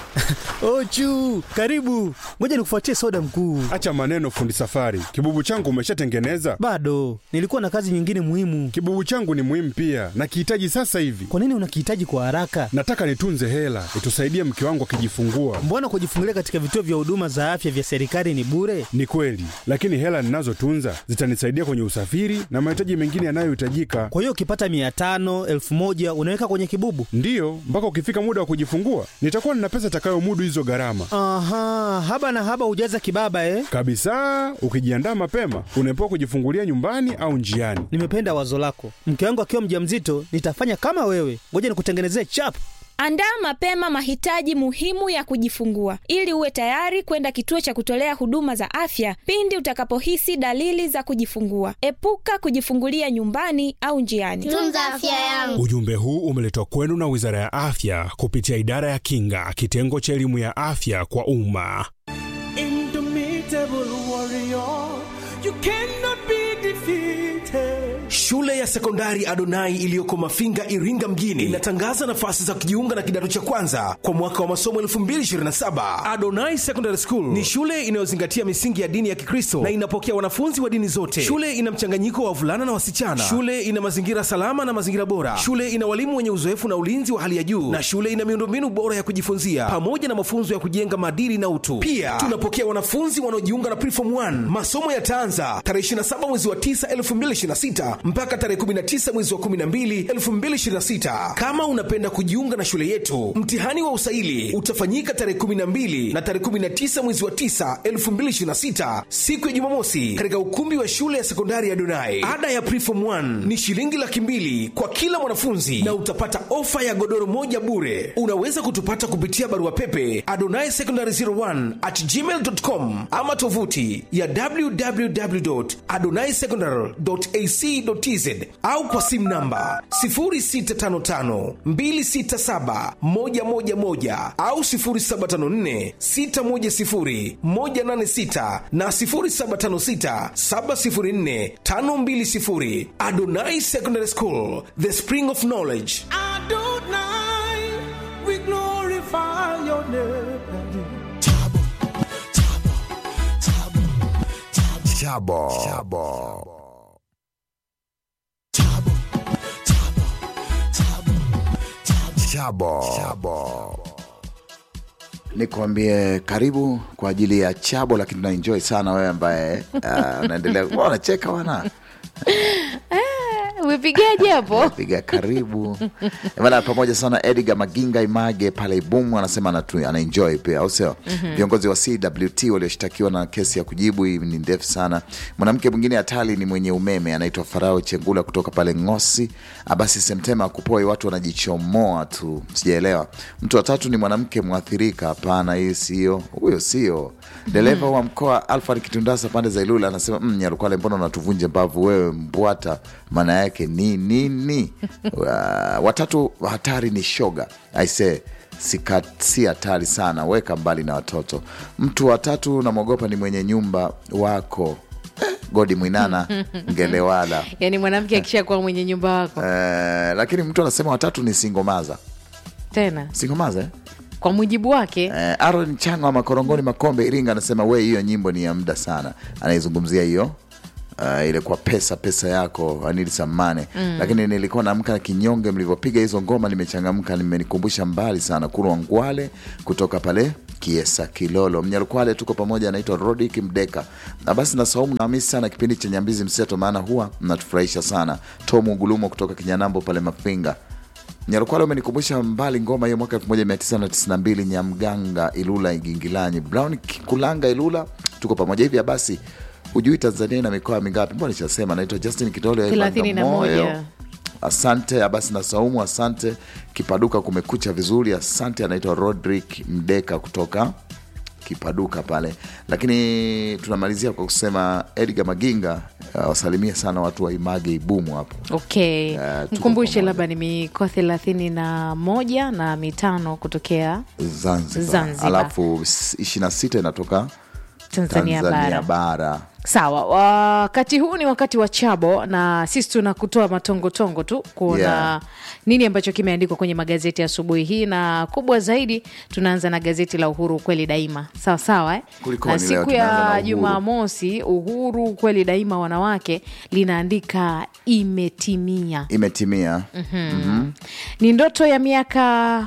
Ochu, karibu. Ngoja nikufuatie soda mkuu. Acha maneno, fundi safari. Kibubu changu umeshatengeneza? Bado nilikuwa na kazi nyingine muhimu. Kibubu changu ni muhimu pia, nakihitaji sasa hivi. Kwa nini unakihitaji kwa haraka? Nataka nitunze hela itusaidie mke wangu akijifungua. Mbona kujifungulia katika vituo vya huduma za afya vya serikali ni bure? Ni kweli, lakini hela ninazotunza zitanisaidia kwenye usafiri na mahitaji mengine yanayohitajika. Kwa hiyo ukipata mia tano elfu moja unaweka kwenye kibubu? Ndiyo, mpaka ukifika muda wa kujifungua nitakuwa nina pesa itakayomudu hizo gharama Aha, haba na haba hujaza kibaba eh? kabisa. Ukijiandaa mapema, unaepuka kujifungulia nyumbani au njiani. Nimependa wazo lako. Mke wangu akiwa mjamzito nitafanya kama wewe. Ngoja nikutengenezee chap. Andaa mapema mahitaji muhimu ya kujifungua ili uwe tayari kwenda kituo cha kutolea huduma za afya pindi utakapohisi dalili za kujifungua. Epuka kujifungulia nyumbani au njiani. Tunza afya yangu. Ujumbe huu umeletwa kwenu na Wizara ya Afya kupitia Idara ya Kinga, kitengo cha elimu ya afya kwa umma. Indomitable warrior, you cannot be defeated. Shule ya sekondari Adonai iliyoko Mafinga, Iringa mjini inatangaza nafasi za kujiunga na kidato cha kwanza kwa mwaka wa masomo 2027. Adonai Secondary School ni shule inayozingatia misingi ya dini ya Kikristo na inapokea wanafunzi wa dini zote. Shule ina mchanganyiko wa wavulana na wasichana. Shule ina mazingira salama na mazingira bora. Shule ina walimu wenye uzoefu na ulinzi wa hali ya juu, na shule ina miundombinu bora ya kujifunzia pamoja na mafunzo ya kujenga maadili na utu. Pia tunapokea wanafunzi wanaojiunga na Preform 1. Masomo yataanza tarehe 27 mwezi wa 9 2026 mpaka tarehe 19 mwezi wa 12 2026. Kama unapenda kujiunga na shule yetu, mtihani wa usaili utafanyika tarehe 12 na tarehe 19 mwezi wa 9 2026, siku ya Jumamosi, katika ukumbi wa shule ya sekondari ya Donai. Ada ya Preform 1 ni shilingi laki mbili kwa kila mwanafunzi na utapata ofa ya godoro moja bure. Unaweza kutupata kupitia barua pepe adonai secondary 01 at gmail.com ama tovuti ya www.adonaisecondary.ac.tz au kwa simu namba 0655267111 au 0754610186 na 0756704520. Adonai Secondary School, the spring of knowledge. Adonai, we glorify your name. Chabo. Chabo. Chabo. Chabo. Nikwambie karibu kwa ajili ya chabo, lakini tunaenjoy sana wewe ambaye uh, unaendelea Mbona unacheka wana umepigaje hapo piga karibu bana, pamoja sana Edgar Maginga Image pale Ibumu anasema anatu- anaenjoy pia, au sio? Viongozi wa CWT walioshtakiwa na kesi ya kujibu, hii ni ndefu sana. Mwanamke mwingine hatari ni mwenye umeme anaitwa Farao Chengula kutoka pale Ngosi. Abasi Semtema kupoi, watu wanajichomoa tu, sijaelewa. Mtu wa tatu ni mwanamke mwathirika. Hapana, hii sio huyo, sio dereva wa mkoa Alfred Kitundasa pande za Ilula anasema mm, Nyarukwale, mbona unatuvunja mbavu wewe mbwata, maana yake ni nini? Wa- watatu hatari ni shoga aise Sika- si hatari sana, weka mbali na watoto. Mtu wa tatu namwogopa ni mwenye nyumba wako Eh, Godi Mwinana Ngelewala. yaani mwanamke akishakuwa mwenye nyumba wako Eh, lakini mtu anasema watatu ni singomaza tena singomaza eh? kwa mujibu wake Eh, Aaron Changa wa Makorongoni Makombe Iringa anasema we, hiyo nyimbo ni ya muda sana, anaizungumzia hiyo Uh, ile kwa pesa pesa yako anili samane mm. Lakini nilikuwa naamka na kinyonge, mlivyopiga hizo ngoma nimechangamka, nimenikumbusha mbali sana Kurwa Ngwale kutoka pale Kiesa Kilolo Mnyarukwale, tuko pamoja. Anaitwa Rodik Mdeka na basi na Saumu namisi sana kipindi cha Nyambizi Mseto, maana huwa mnatufurahisha sana. Tomu Gulumo kutoka Kinyanambo pale Mafinga Nyarukwale umenikumbusha mbali ngoma hiyo mwaka 1992 Nyamganga Ilula Igingilanyi Brown Kulanga Ilula, tuko pamoja hivya. Basi hujui Tanzania ina mikoa mingapi? Mbona nishasema. Naitwa Justin Kitole wa thelathini na Bagamoyo. moja Asante Abasi na Saumu, asante Kipaduka, kumekucha vizuri, asante. Anaitwa Rodrick Mdeka kutoka Kipaduka pale, lakini tunamalizia kwa kusema Edgar Maginga uh, wasalimie sana watu wa Image Ibumu hapo. okay Eh, tuko mkumbushe pamoja. labda ni mikoa thelathini na moja na mitano kutokea Zanzibar, Zanzibar. alafu ishirini na sita inatoka Tanzania, Tanzania bara bara. sawa wakati huu ni wakati wa chabo na sisi tuna kutoa matongotongo tu kuona Yeah. nini ambacho kimeandikwa kwenye magazeti asubuhi hii na kubwa zaidi tunaanza na gazeti la uhuru kweli daima sawa sawa eh? Kulikoni na leo siku tunaanza na ya Uhuru? jumamosi uhuru kweli daima wanawake linaandika imetimia Imetimia. ni ndoto ya miaka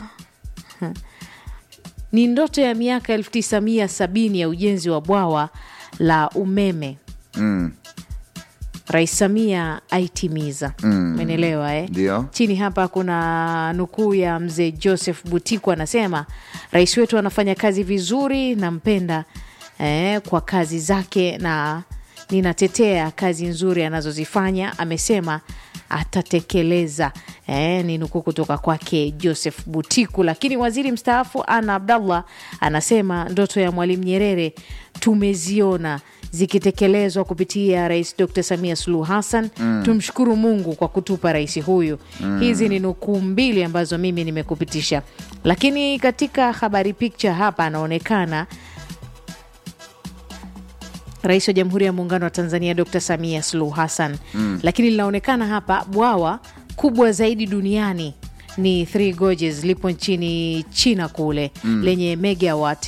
ni ndoto ya miaka 1970 ya ujenzi wa bwawa la umeme Mm. rais samia aitimiza umenelewa eh? Ndio. chini hapa kuna nukuu ya mzee joseph butiku anasema rais wetu anafanya kazi vizuri nampenda eh, kwa kazi zake na ninatetea kazi nzuri anazozifanya amesema atatekeleza eh, ni nukuu kutoka kwake joseph butiku lakini waziri mstaafu ana abdallah anasema ndoto ya mwalimu nyerere tumeziona zikitekelezwa kupitia rais dr samia suluhu hassan mm. tumshukuru mungu kwa kutupa rais huyu mm. hizi ni nukuu mbili ambazo mimi nimekupitisha lakini katika habari picture hapa anaonekana rais wa jamhuri ya muungano wa tanzania dr samia suluhu hassan mm. lakini linaonekana hapa bwawa kubwa zaidi duniani ni Three Gorges lipo nchini china kule mm. lenye megawat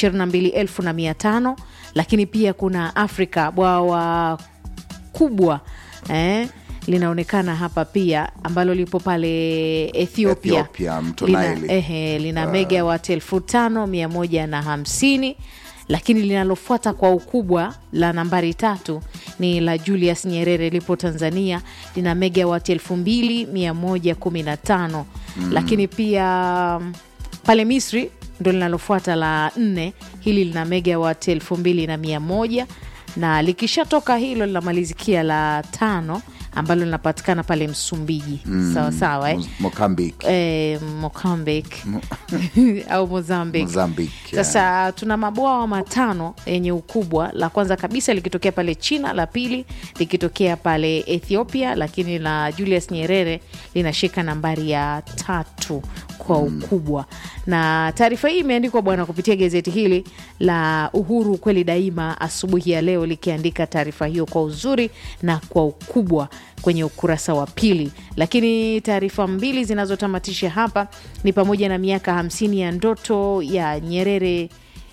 22500 lakini pia kuna afrika bwawa kubwa eh, linaonekana hapa pia ambalo lipo pale ethiopia, Ethiopia, mto lina, Nile. ehe, lina megawat elfu tano mia moja na hamsini lakini linalofuata kwa ukubwa la nambari tatu ni la Julius Nyerere lipo Tanzania lina megawat elfu mbili mia moja kumi na tano lakini pia mm, pale Misri ndo linalofuata la nne hili lina megawat elfu mbili na mia moja na likishatoka hilo linamalizikia la tano ambalo linapatikana pale Msumbiji sawa sawa eh? Mo- Mozambique. eh, Mozambique au Mozambique. Mozambique, yeah. Sasa tuna mabwawa matano yenye ukubwa, la kwanza kabisa likitokea pale China, la pili likitokea pale Ethiopia, lakini la Julius Nyerere linashika nambari ya tatu kwa ukubwa. Na taarifa hii imeandikwa bwana kupitia gazeti hili la Uhuru kweli daima asubuhi ya leo likiandika taarifa hiyo kwa uzuri na kwa ukubwa kwenye ukurasa wa pili. Lakini taarifa mbili zinazotamatisha hapa ni pamoja na miaka hamsini ya ndoto ya Nyerere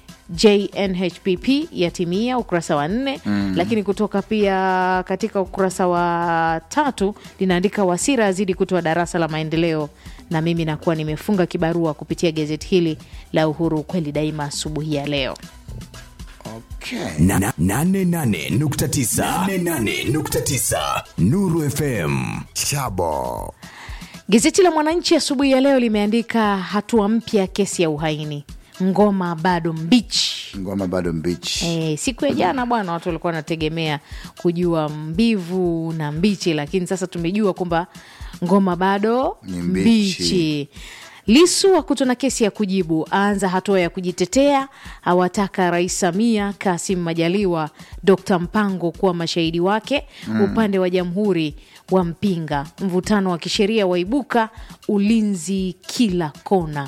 JNHPP yatimia ukurasa wa nne mm. Lakini kutoka pia katika ukurasa wa tatu linaandika Wasira azidi kutoa darasa la maendeleo, na mimi nakuwa nimefunga kibarua kupitia gazeti hili la Uhuru kweli daima asubuhi ya leo. Okay. Na- na- nane nane nukta tisa. Nane nane nukta tisa. Nuru FM Chabo Gazeti la Mwananchi asubuhi ya leo limeandika hatua mpya kesi ya uhaini, ngoma bado mbichi. Ngoma bado mbichi. E, siku ya jana bwana, watu walikuwa wanategemea kujua mbivu na mbichi, lakini sasa tumejua kwamba ngoma bado Ni mbichi. mbichi. Lisu akutwa na kesi ya kujibu, aanza hatua ya kujitetea, awataka Rais Samia, Kasim Majaliwa, Dkt Mpango kuwa mashahidi wake. Upande wa jamhuri wa mpinga, mvutano wa kisheria waibuka, ulinzi kila kona.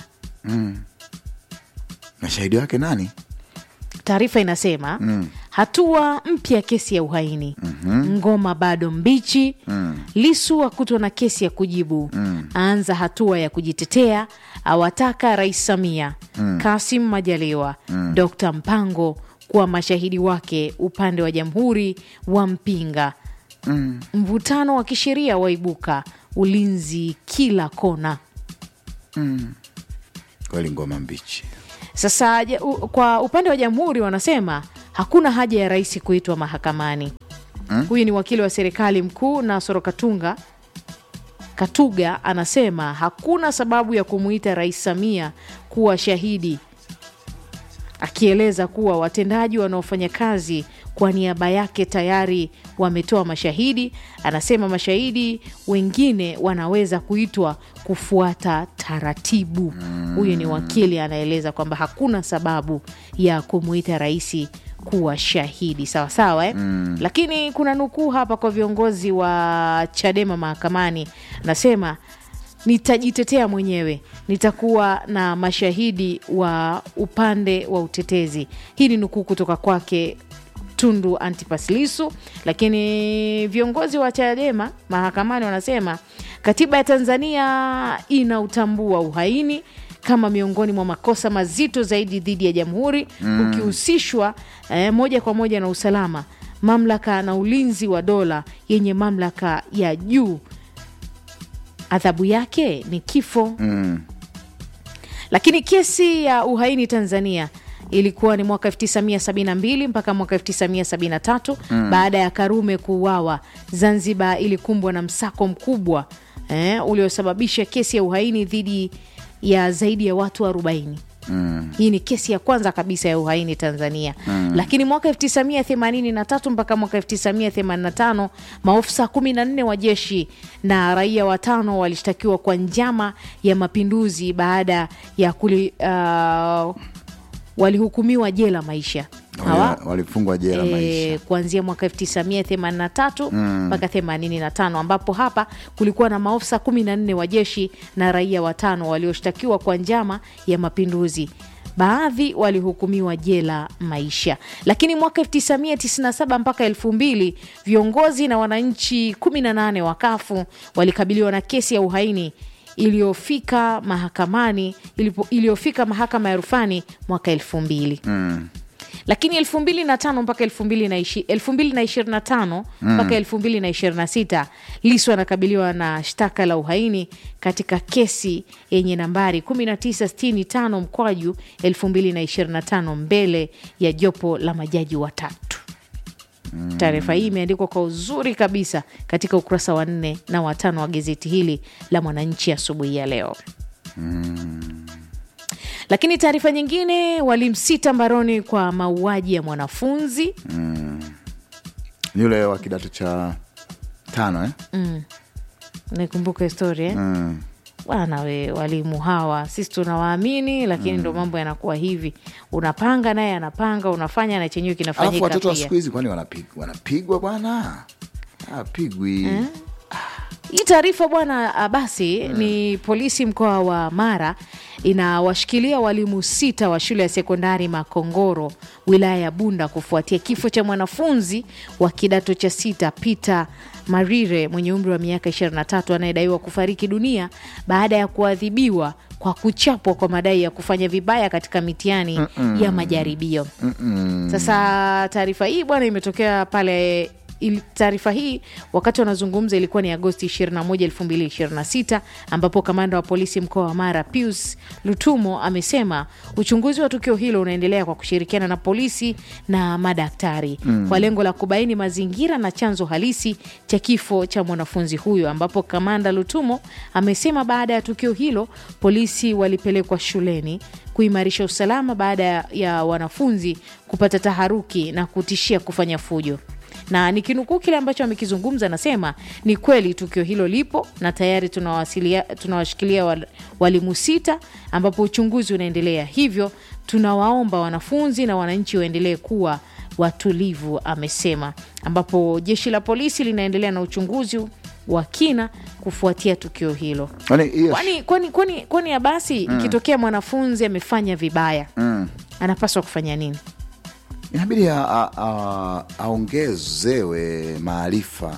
Mashahidi wake nani? Taarifa inasema hatua mpya kesi ya uhaini ngoma bado mbichi Lisu akutwa na kesi ya kujibu aanza hatua ya kujitetea awataka Rais Samia Kasim Majaliwa Dkt Mpango kuwa mashahidi wake upande wa jamhuri wa mpinga mvutano wa kisheria waibuka ulinzi kila kona Kweli ngoma mbichi. Sasa ja- u- kwa upande wa jamhuri wanasema hakuna haja ya rais kuitwa mahakamani. Huyu ni wakili wa serikali mkuu Nasoro Katunga Katuga anasema hakuna sababu ya kumuita Rais Samia kuwa shahidi, akieleza kuwa watendaji wanaofanya kazi kwa niaba yake tayari wametoa mashahidi. Anasema mashahidi wengine wanaweza kuitwa kufuata taratibu. Huyu ni wakili anaeleza kwamba hakuna sababu ya kumuita rais kuwa shahidi sawa sawa eh? Lakini kuna nukuu hapa kwa viongozi wa Chadema mahakamani, anasema nitajitetea mwenyewe nitakuwa na mashahidi wa upande wa utetezi hii ni nukuu kutoka kwake tundu antipas lisu lakini viongozi wa chadema mahakamani wanasema katiba ya tanzania inautambua uhaini kama miongoni mwa makosa mazito zaidi dhidi ya jamhuri mm. ukihusishwa eh, moja kwa moja na usalama mamlaka na ulinzi wa dola yenye mamlaka ya juu adhabu yake ni kifo Mm. lakini kesi ya uhaini tanzania ilikuwa ni mwaka 1972 mpaka mwaka 1973 mm. baada ya karume kuuawa zanzibar ilikumbwa na msako mkubwa eh, uliosababisha kesi ya uhaini dhidi ya zaidi ya watu 40 Mm. hii ni kesi ya kwanza kabisa ya uhaini tanzania mm. lakini mwaka 1983 mpaka mwaka 1985 maofisa 14 wa jeshi na raia watano walishtakiwa kwa njama ya mapinduzi baada ya kuli, uh, walihukumiwa jela maisha hawa Wali- walifungwa jela maisha e, kuanzia mwaka 1983 mpaka 85 ambapo hapa kulikuwa na maofisa 14 wa jeshi na raia watano walioshtakiwa kwa njama ya mapinduzi baadhi walihukumiwa jela maisha lakini mwaka 1997 mpaka 2000 viongozi na wananchi 18 wa kafu walikabiliwa na kesi ya uhaini iliyofika mahakamani ilipo- iliyofika mahakama ya rufani mwaka 2000 mm. lakini elfu mbili na tano mpaka elfu mbili na ishi- elfu mbili na ishirini na tano mpaka elfu mbili na ishirini na sita lisu anakabiliwa na shtaka la uhaini katika kesi yenye nambari 1965 mkwaju 2025 mbele ya jopo la majaji watatu taarifa hii imeandikwa kwa uzuri kabisa katika ukurasa wa nne na watano wa gazeti hili la mwananchi asubuhi ya leo lakini taarifa nyingine walimsita mbaroni kwa mauaji ya mwanafunzi yule wa kidato cha tano eh? nikumbuka historia eh? mm. bwana we walimu hawa sisi tunawaamini lakini ndo mambo yanakuwa hivi unapanga naye anapanga unafanya na chenyewe alafu kinafanyika watoto wa pia siku hizi kwani wanapig- wanapigwa bwana apigwi hii taarifa bwana ah, basi ni polisi mkoa wa mara inawashikilia walimu sita wa shule ya sekondari makongoro wilaya ya bunda kufuatia kifo cha mwanafunzi wa kidato cha sita peter marire mwenye umri wa miaka 23 anayedaiwa kufariki dunia baada ya kuadhibiwa kwa kuchapwa kwa madai ya kufanya vibaya katika mitihani ya majaribio sasa taarifa hii bwana imetokea pale ili- taarifa hii wakati wanazungumza ilikuwa ni agosti 21 2026 ambapo kamanda wa polisi mkoa wa mara pius lutumo amesema uchunguzi wa tukio hilo unaendelea kwa kushirikiana na polisi na madaktari mm. kwa lengo la kubaini mazingira na chanzo halisi cha kifo cha mwanafunzi huyo ambapo kamanda lutumo amesema baada ya tukio hilo polisi walipelekwa shuleni kuimarisha usalama baada ya- ya wanafunzi kupata taharuki na kutishia kufanya fujo na nikinukuu kile ambacho amekizungumza anasema ni kweli tukio hilo lipo na tayari tunawasilia- tunawashikilia wal- walimu sita ambapo uchunguzi unaendelea hivyo tunawaomba wanafunzi na wananchi waendelee kuwa watulivu amesema ambapo jeshi la polisi linaendelea na uchunguzi wa kina kufuatia tukio hilo Kwani hiyo kwani kwani kwani kwani abasi ikitokea mwanafunzi amefanya vibaya mm. anapaswa kufanya nini inabidi a- a- a- aongezewe maarifa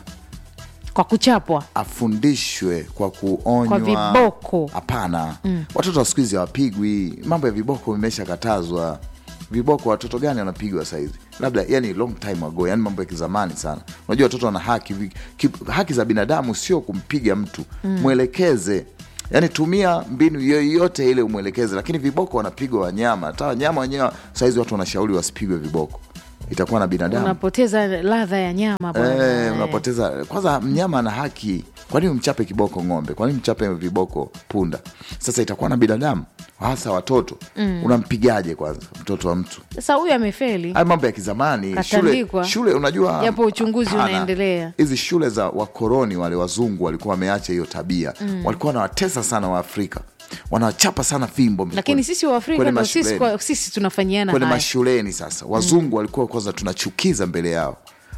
kwa kuchapwa afundishwe kwa kuonywa Kwa viboko. hapana watoto wa siku hizi hawapigwi mambo ya viboko vimeshakatazwa viboko watoto gani wanapigwa sahizi labda yani long time ago yani mambo ya kizamani sana unajua watoto wana haki vi- ki, haki za binadamu sio kumpiga mtu mwelekeze yaani tumia mbinu yoyote ile umwelekeze lakini viboko wanapigwa wanyama hata wanyama wenyewe sahizi watu wanashauri wasipigwe viboko itakuwa na binadamu unapoteza ladha ya nyama bwana. Eh, unapoteza kwanza mnyama ana haki kwanini umchape kiboko ng'ombe kwanini mchape viboko punda sasa itakuwa na binadamu hasa watoto unampigaje kwanza mtoto wa mtu sasa huyu amefeli haya mambo ya kizamani shule, Katandikwa. shule unajua Japo uchunguzi hapana. unaendelea. hizi shule za wakoroni wale wazungu walikuwa wameacha hiyo tabia walikuwa wanawatesa sana waafrika wanawachapa sana fimbo lakini sisi waafrika kwenye ndo sisi, mashuleni kwa, sisi tunafanyiana kwenye haya mashuleni sasa wazungu walikuwa kwanza tunachukiza mbele yao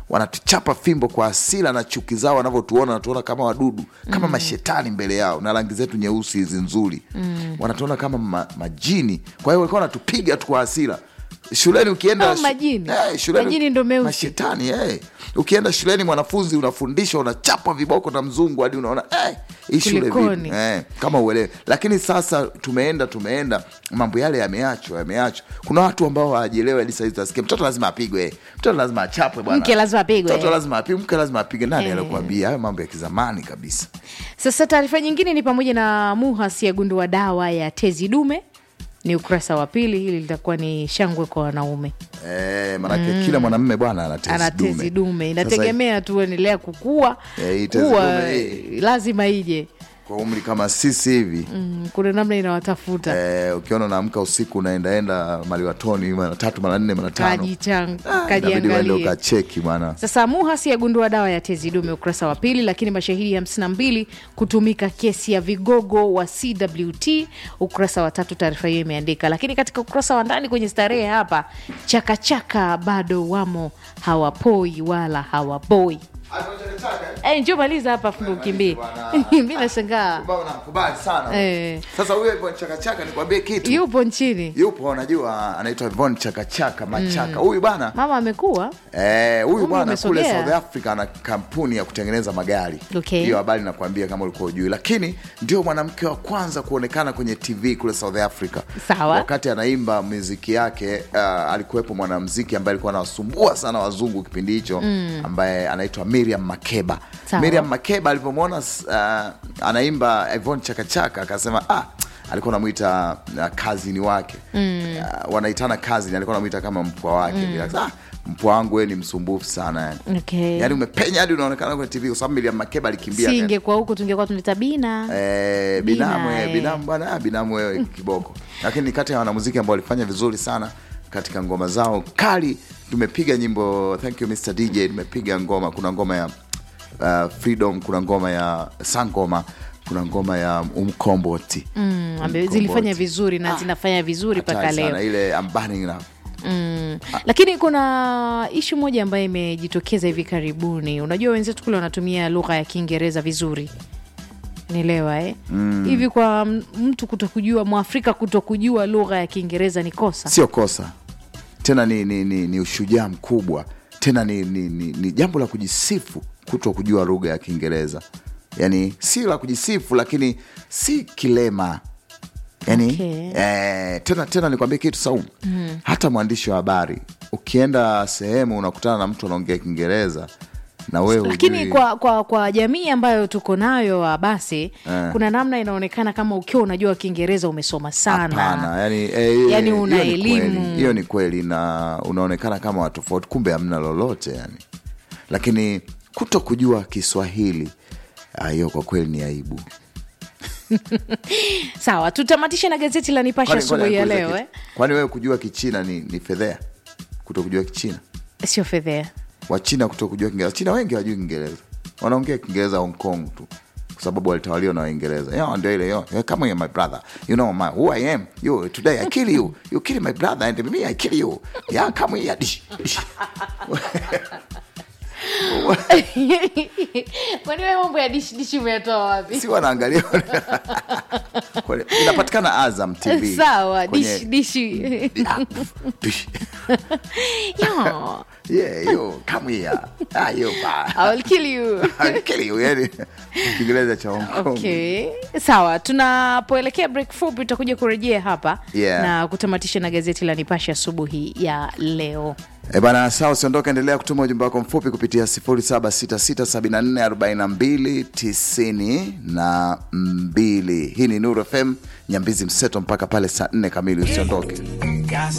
wanatuchapa fimbo kwa asila na chuki zao wanavyotuona wanatuona kama wadudu kama Mm. mashetani mbele yao na rangi zetu nyeusi hizi nzuri mm. wanatuona kama ma, majini kwa hiyo walikuwa wanatupiga tu kwa asila shuleni ukienda Oh, majini. Eh, shuleni Majini ndo meusi. mashetani eh. ukienda shuleni mwanafunzi unafundishwa unachapa viboko na mzungu hadi unaona eh, hii shule vipi? Kulikoni? eh, kama uelewe lakini sasa tumeenda tumeenda mambo yale yameachwa yameachwa kuna watu ambao hawajielewa hadi sahizi tasikia mtoto lazima apigwe mtoto lazima achapwe bwana Mke lazima apigwe. mtoto lazima apigwe mke lazima apigwe nani Eh. alikuambia hayo mambo ya kizamani kabisa Sasa taarifa nyingine ni pamoja na MUHAS yagundua dawa ya tezi dume, ni ukurasa wa pili. Hili litakuwa ni shangwe kwa wanaume, eh, manake Mm. kila mwanamme bwana ana tezi ana dume. tezi dume, Sasa, inategemea tu endelea kukua eh, hii tezi kuwa dume hii, lazima ije kwa umri kama sisi hivi mm, kuna namna inawatafuta Eh, ukiona unaamka usiku unaendaenda maliwatoni mara tatu mara nne mara tano kajichang inabidi uende kajiangalie ukacheki bwana Sasa MUHAS yagundua dawa ya tezi dume ukurasa wa pili, lakini mashahidi 52 kutumika kesi ya vigogo wa CWT ukurasa wa tatu. Taarifa hiyo imeandika, lakini katika ukurasa wa ndani kwenye starehe hapa, chakachaka bado wamo, hawapoi wala hawaboi. Eh, njoo maliza hapa fundu ukimbie. Mi nashangaa nakubali sana eh, sasa huyo Ivon chakachaka nikwambie kitu yupo nchini yupo unajua anaitwa Ivon chakachaka machaka Mm. huyu bana mama amekuwa Eh, huyu Umri bwana kule umesogea. South Africa ana kampuni ya kutengeneza magari. Okay. Hiyo habari nakwambia kama ulikuwa ujui, lakini ndio mwanamke wa kwanza kuonekana kwenye TV kule South Africa. Sawa. Wakati anaimba muziki yake, uh, alikuwepo mwanamuziki ambaye alikuwa anawasumbua sana wazungu kipindi hicho Mm. ambaye anaitwa Miriam Makeba. Sawa. Miriam Makeba alipomwona uh, anaimba Yvonne Chakachaka akasema ah, alikuwa anamwita uh, kazini wake mm. uh, wanaitana kazini, alikuwa anamwita kama mpwa wake Mm. vile. Akasema, ah, mpwa wangu wewe ni msumbufu sana yani. okay. Yaani umepenya hadi unaonekana kwenye TV kwa sababu Miriam Makeba alikimbia. si ingekuwa huku tungekuwa tunaita bina Eh, Bina, binamu eh, eh. binamu bwana ah, binamu wewe kiboko. Lakini ni kati ya wanamuziki ambao walifanya vizuri sana katika ngoma zao kali. Tumepiga nyimbo thank you Mr DJ, tumepiga ngoma, kuna ngoma ya uh, Freedom, kuna ngoma ya Sangoma, kuna ngoma ya Umkomboti. mm, ambe- Mkomboti. zilifanya vizuri na zinafanya vizuri mpaka Hatari sana, leo ile I'm burning now. Mm. Lakini kuna ishu moja ambayo imejitokeza hivi karibuni. Unajua wenzetu kule wanatumia lugha ya Kiingereza vizuri, nielewa eh? Mm. Hivi kwa m- mtu kutokujua, mwafrika kutokujua lugha ya Kiingereza ni kosa? Sio kosa tena, ni, ni, ni, ni ushujaa mkubwa tena, ni, ni, ni, ni jambo la kujisifu kuto kujua lugha ya Kiingereza. Yani si la kujisifu, lakini si kilema yani Okay. eh, tena tena nikwambie kitu Saumu, Mm. hata mwandishi wa habari ukienda sehemu unakutana na mtu anaongea Kiingereza na wewe Lakini hujui- kwa, kwa, kwa jamii ambayo tuko nayo wa basi Eh. kuna namna inaonekana kama ukiwa unajua Kiingereza umesoma sana. Hapana, yani, eh, Yani hiyo una ni elimu. kweli, hiyo ni kweli na unaonekana kama watofauti, kumbe hamna lolote yani. Lakini kuto kujua Kiswahili ah, hiyo kwa kweli ni aibu. Sawa, tutamatishe na gazeti la Nipashe Kwani- asubuhi ya kwani- leo eh? Kwani wewe kujua Kichina ni, ni fedhea? Kuto kujua Kichina, Sio fedhea. Wachina kuto kujua Kiingereza. China wengi hawajui Kiingereza, wanaongea Kiingereza Hong Kong tu kwa sababu walitawaliwa na Waingereza. Yo, ndio ile yo, yo, come here my brother, you know my, who I am. You today I kill you, you kill my brother and me I kill you. Yeah, come here. Dish, dish. Kwani wewe mambo ya dishi dishi umeyatoa wapi? si wanaangalia Kwani- inapatikana Azam TV Sawa, kwenye- dishi dishi. Dish. Yo, Yeah, yo, come here. Ah, yo, ba. I will kill you. I'll kill you, yani Kiingereza cha Hong Kong. Okay, sawa. Tunapoelekea break fupi, tutakuja kurejea hapa Yeah. na kutamatisha na gazeti la Nipashe asubuhi ya leo. E bana, sawa, usiondoke, endelea kutuma ujumbe wako mfupi kupitia 0766744292. Hii ni Nuru FM Nyambizi Mseto mpaka pale saa 4 kamili, usiondoke.